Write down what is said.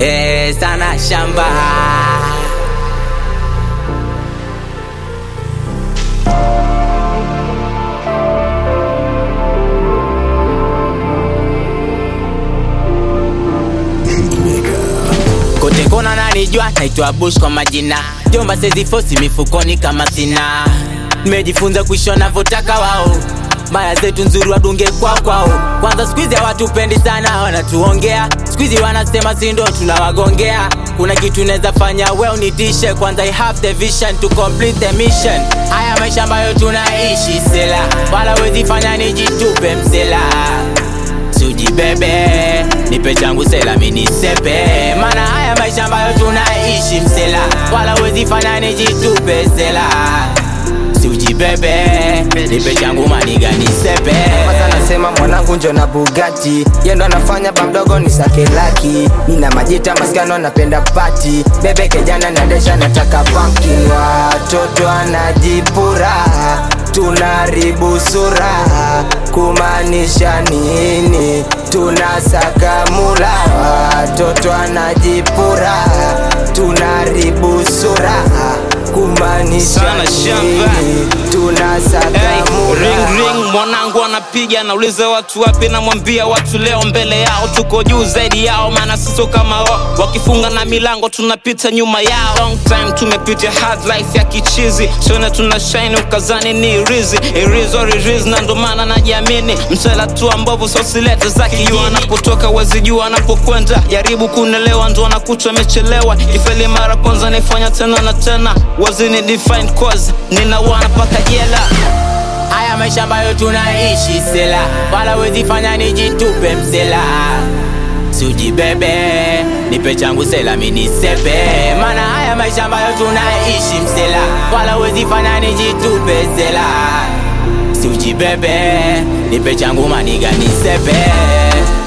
eh, sana shamba kote kona nanijua naitwa bush kwa majina jomba sezifosi mifukoni kama sina nimejifunza kuishi wanavyotaka wao maya zetu nzuri wadunge kwa kwao kwanza skuizi hawatupendi sana wanatuongea skuizi wanasema sindo tunawagongea kuna kitu naweza fanya we unitishe kwanza I have the vision to complete the mission haya maisha ambayo tunaishi sela wala wezi fanya nijitupe msela sujibebe nipe changu sela minisepe mana haya maisha ambayo tunaishi msela wala wezi fanya nijitupe sela sujibebe nipe changu maniga nisepe Kwanza nasema mwanangu njo na Bugatti yendo anafanya bamdogo ni sake laki nina majita maskano napenda pati bebe kejana nadesha nataka pumpkin watoto anajipura tunaribu sura kumaanisha nini tunasaka mula watoto anajipura tunaribu sura kumaanisha Sana shamba. nini tunasaka Hey, mula ring ring mwanangu anapiga nauliza watu wapi namwambia watu leo mbele yao tuko juu zaidi yao maana siso kama wao wakifunga na milango tunapita nyuma yao long time tumepitia hard life ya kichizi sione tuna shine ukazani ni rizi irizo ririz na ndo maana najiamini msela tu ambavu sosilete za kijuu anapotoka wezi juu anapokwenda jaribu kunelewa ndo anakuta amechelewa ifeli mara kwanza naifanya tena na tena wazini define cause nina wana paka jela haya maisha ambayo tunaishi sela wala wezi fanya nijitupe msela sujibebe nipe changu sela minisepe mana haya maisha ambayo tunaishi msela wala wezi fanya nijitupe sela sujibebe nipe changu maniga nisepe